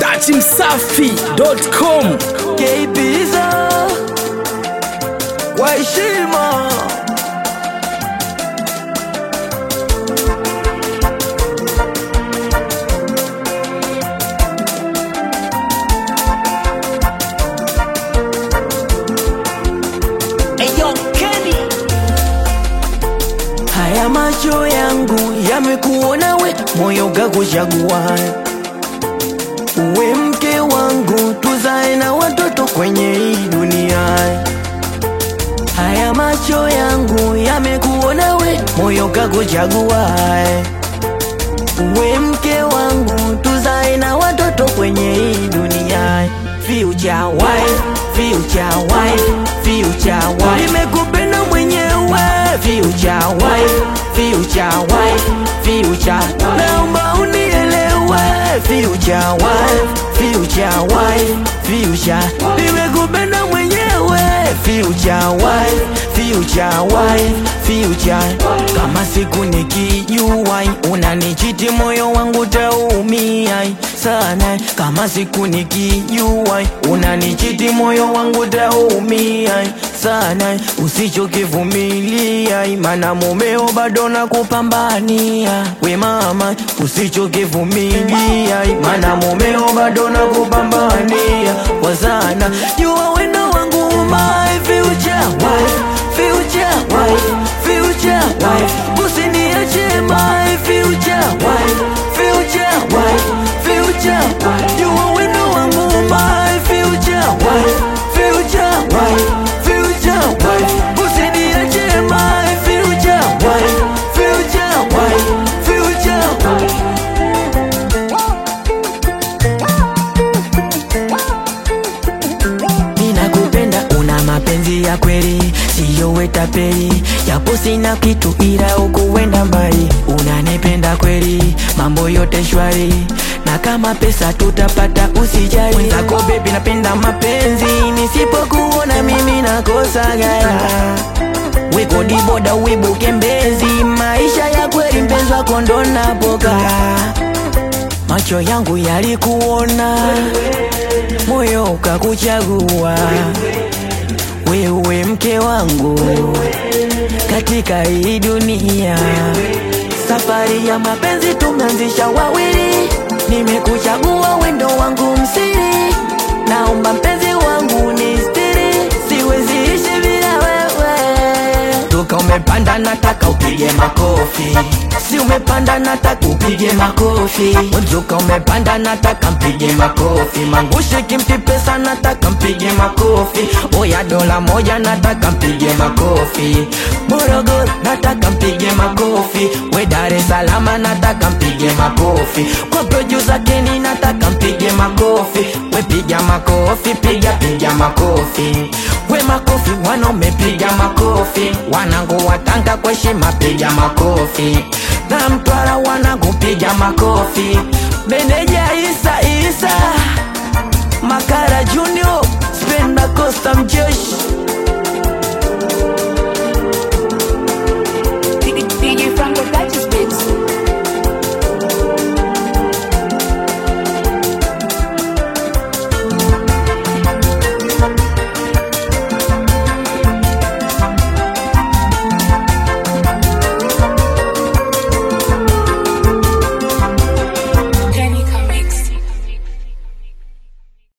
datimsafi.com Keibiza kwa heshima haya macho yangu yamekuona we moyo gakuchagua uwe mke wangu tuzae na watoto kwenye hii dunia haya macho yangu yamekuona we moyo kakuchagua uwe mke wangu tuzae na watoto kwenye hii dunia future wife future wife future wife nimekupenda mwenyewe future wife future wife future naomba unielewe future wife future wife future nimekupenda mwenyewe future wife future wife future kama siku nikijua unanichiti moyo wangu taumia sana kama siku nikijua unanichiti moyo wangu taumia sana usichokivumilia mana mumeo bado nakupambania we mama usichokivumilia mana mumeo bado nakupambania kwa sana jua wendo wangu my future wife future wife future wife usiniache my future wife future wife future wife jua wendo wangu my future wife future wife future wife usiniache my future wife future wife future wife ninakupenda una mapenzi ya kweli siyo wetapeli japo sina kitu ila ukuwenda mbali unanipenda kweli mambo yote shwari na kama pesa tutapata usijali mwenzako bebi napenda mapenzi nisipokuona mimi nakosa gaya wekodi boda uibuke mbezi maisha ya kweli mpenzi wako ndo napokaa macho yangu yalikuona moyo ukakuchagua wewe mke wangu katika hii dunia safari ya mapenzi tumeanzisha wawili nimekuchagua wendo wangu msiri naomba mpenzi wangu ni stiri siwezi ishi bila wewe toka umepanda nataka upige makofi si umepanda nataka upige makofi mzuka umepanda nataka mpige makofi mangushi kimpi pesa nataka mpige makofi oya dola moja nataka mpige makofi morogoro nataka mpige makofi we dar es salama nataka mpige makofi kwa producer keni nataka mpige makofi we piga makofi piga piga makofi we makofi wanaume piga makofi wanangu watanga kwa heshima piga makofi na mtwara wanangu piga makofi meneja isa isa makara junior spenda costa mjeshi